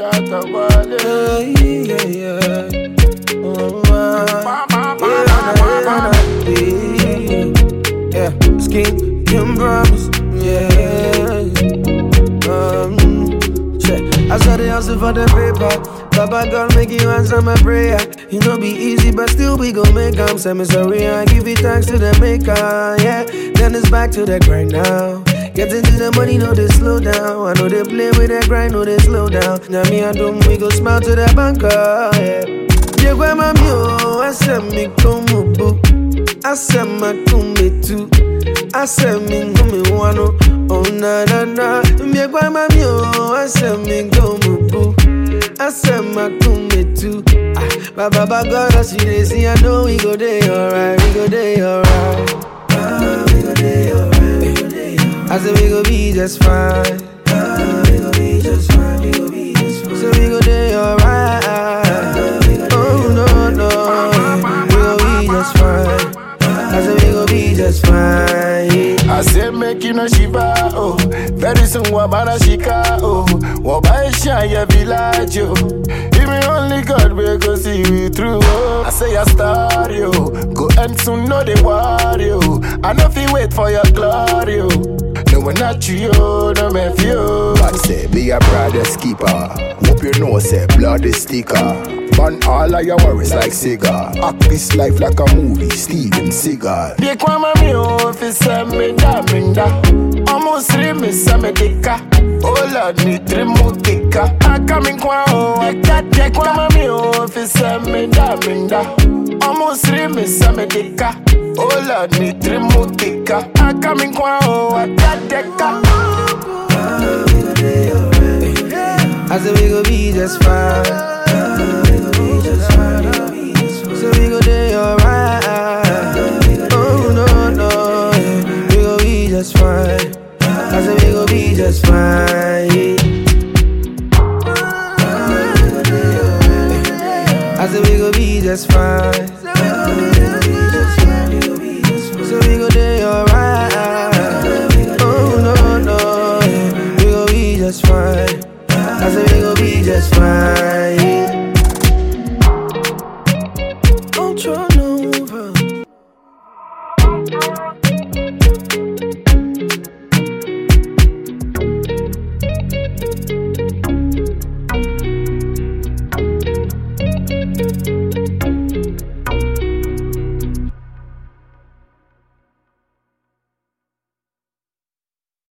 Shatta Wale. Yeah, yeah, yeah. Oh, ah. Yeah, yeah, yeah. Skin, can promise. Yeah. Um, check. I saw the hustle for the paper. Baba God make you answer my prayer. You know be easy, but still we gon' make 'em. Say me sorry, I give it thanks to the maker. Yeah, then it's back to the grind now. Getting to the money, no they slow down. I know they play with that grind, no they slow down. Now me and them, we go smile to the banker. Yeah. Yeah, where my mule, I said me come boo. I said my come too. I said me go me wano. Oh na na na. Yeah, where my mule, I said me go boo. I said my come too. Ah, Baba Baba God, I see they see. I know we go day alright. We go day alright. Ah, we go day alright. We go day alright. I said we go be just fine. Ah, we go be just fine. We go be just fine. So we go day alright. Oh no no, we go be just fine. I said we go be just fine. I say make you no shiva oh Very soon wabana shika oh Wabaisha ya village oh Even only God will go see you through oh I say a star yo Go end soon no they worry oh I know fi wait for your glory oh No one not you oh no me few God say be a brother's keeper. Hope you know say blood is sticker. Burn all of your worries like cigar. Act this life like a movie, Steven Seagal. Di kwa mami o fi se mi da mi da Omo siri mi se mi dika Oh Lord mi tiri mu dika Aka mi kwa o eka Di kwa mami o fi se mi da mi da Omo siri mi se mi dika Oh Lord mi tiri mu dika Aka mi kwa o eka deka I said we go be just fine. We go be just fine. So we go day alright. Oh no no, yeah. we go be just fine. I said we go be just fine. I said we go be just fine.